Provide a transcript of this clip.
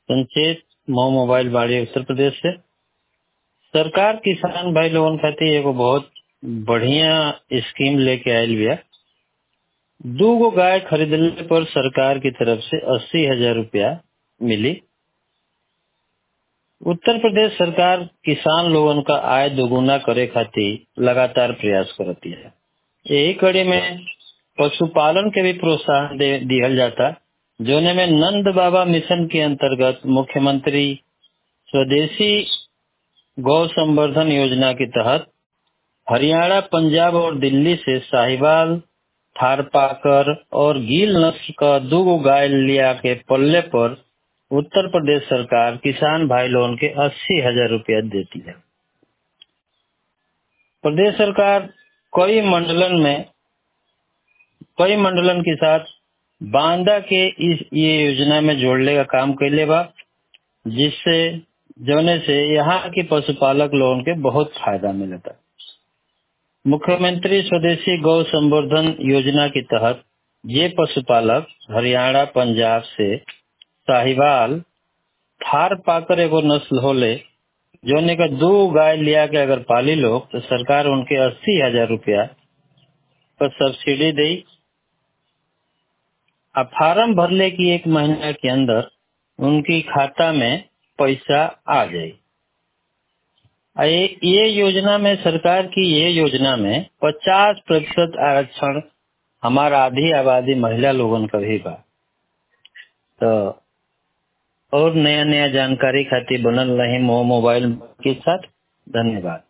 संचेत मो मोबाइल बाड़ी उत्तर प्रदेश से सरकार किसान भाई लोगन खातिर एगो बहुत बढ़िया स्कीम लेके आयल बिया दू गो गाय खरीदले पर सरकार की तरफ से अस्सी हजार रुपया मिली उत्तर प्रदेश सरकार किसान लोगन का आय दोगुना करे खातिर लगातार प्रयास करती है यही कड़ी में पशुपालन के भी प्रोत्साहन दे दिहल जाता जोने में नंद बाबा मिशन के अंतर्गत मुख्यमंत्री स्वदेशी गौ संवर्धन योजना के तहत हरियाणा पंजाब और दिल्ली से साहिवाल थारपाकर और गील नस्ल का दो गो गाय लिया के पल्ले पर उत्तर प्रदेश सरकार किसान भाई लोगन के अस्सी हजार रुपया देती है प्रदेश सरकार कई मंडलन में कई मंडलन के साथ बांदा के इस ये योजना में जोड़ने का काम कैले बा जिससे जोने से यहाँ के पशुपालक लोगन के बहुत फायदा मिलता मुख्यमंत्री स्वदेशी गौ संवर्धन योजना के तहत ये पशुपालक हरियाणा पंजाब से साहिवाल थार पाकर एगो नस्ल होले जोने का दो गाय लिया के अगर पाली लोग तो सरकार उनके अस्सी हजार रुपया पर सब्सिडी दी अब फार्म भरले की एक महीना के अंदर उनकी खाता में पैसा आ जाए ये, ये योजना में सरकार की ये योजना में 50 प्रतिशत आरक्षण हमारा आधी आबादी महिला लोगन का भी बा तो और नया नया जानकारी खातिर बनल रही मो मोबाइल के साथ धन्यवाद